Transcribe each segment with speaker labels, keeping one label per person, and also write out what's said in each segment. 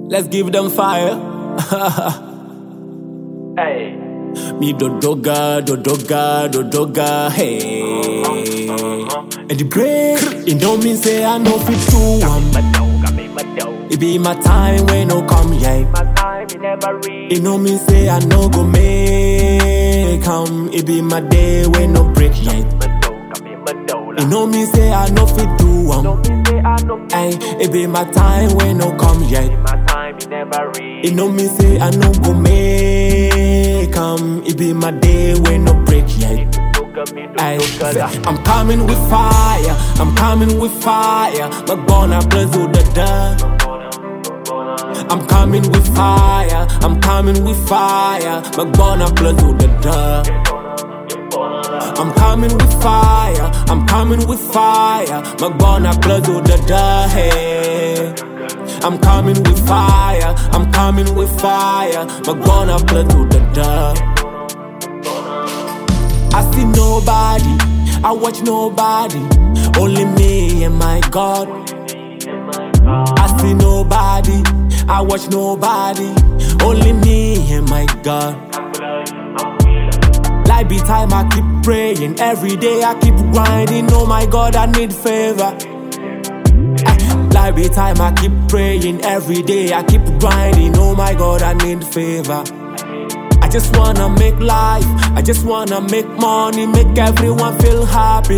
Speaker 1: Let's give them fire.
Speaker 2: Hey.
Speaker 1: Me do doga, do doga, do doga, hey. And the break, it don't mean say I know fit do um.
Speaker 2: My dough, got me my dough.
Speaker 1: It be my time when no come yet.
Speaker 2: My time, you never read.
Speaker 1: It no mean say I no go make come. It be my day when no break yet.
Speaker 2: My dough, got me my dough.
Speaker 1: It no mean say I no fit do um.
Speaker 2: Don't mean say I know
Speaker 1: Ay, it be my time when no come yet.
Speaker 2: my time, you never read.
Speaker 1: It no mean say I no go make come. It be my day when no break yet.
Speaker 2: Look at me, do
Speaker 1: Ay,
Speaker 2: look at
Speaker 1: say,
Speaker 2: that.
Speaker 1: I'm coming with fire. I'm coming with fire. Magbona blazo da da. I'm coming with fire. I'm coming with fire. Magbona blazo da da. I'm coming with fire. I'm coming with fire. Magbona blazo da da. Hey. I'm coming with fire. I'm coming with fire. Magbona blazo da da. I see nobody, I watch nobody, only me and my God. I see nobody, I watch nobody, only me and my God. Like be time I keep praying, every day I keep grinding. Oh my God, I need favor. Eh, Like be time I keep praying, every day I keep grinding. Oh my God, I need favor. I just wanna make life, I just wanna make money, make everyone feel happy.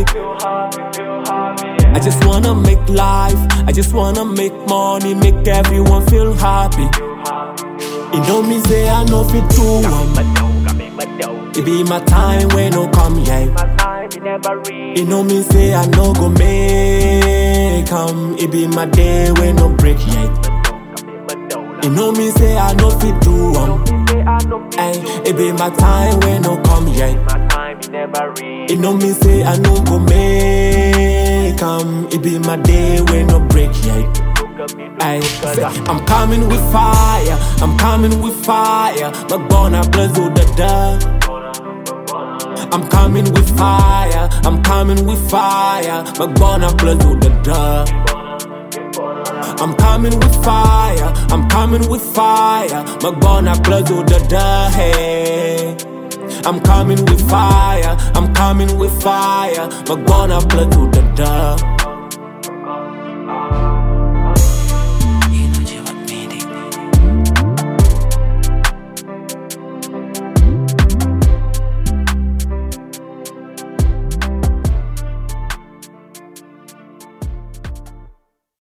Speaker 1: I just wanna make life, I just wanna make money, make everyone feel happy. It don't mean say I know fit do um.
Speaker 2: My dough, got me my dough.
Speaker 1: It be my time when no come yet.
Speaker 2: My time, you never read.
Speaker 1: It no mean say I no go make come. It be my day when no break yet.
Speaker 2: Got me my dough.
Speaker 1: It no mean say I no fit do um.
Speaker 2: Don't say I know
Speaker 1: Ay, it be my time when no come yet.
Speaker 2: My time, you never read.
Speaker 1: It no mean say I no go make come. It be my day when no break yet.
Speaker 2: Look at me, do
Speaker 1: Ay,
Speaker 2: look at
Speaker 1: say,
Speaker 2: that.
Speaker 1: I'm coming with fire. I'm coming with fire. Magbona blazo da da. I'm coming with fire. I'm coming with fire. Magbona blazo da da. I'm coming with fire. I'm coming with fire. Magbona blazo da da. Hey. I'm coming with fire. I'm coming with fire. Magbona blazo da da.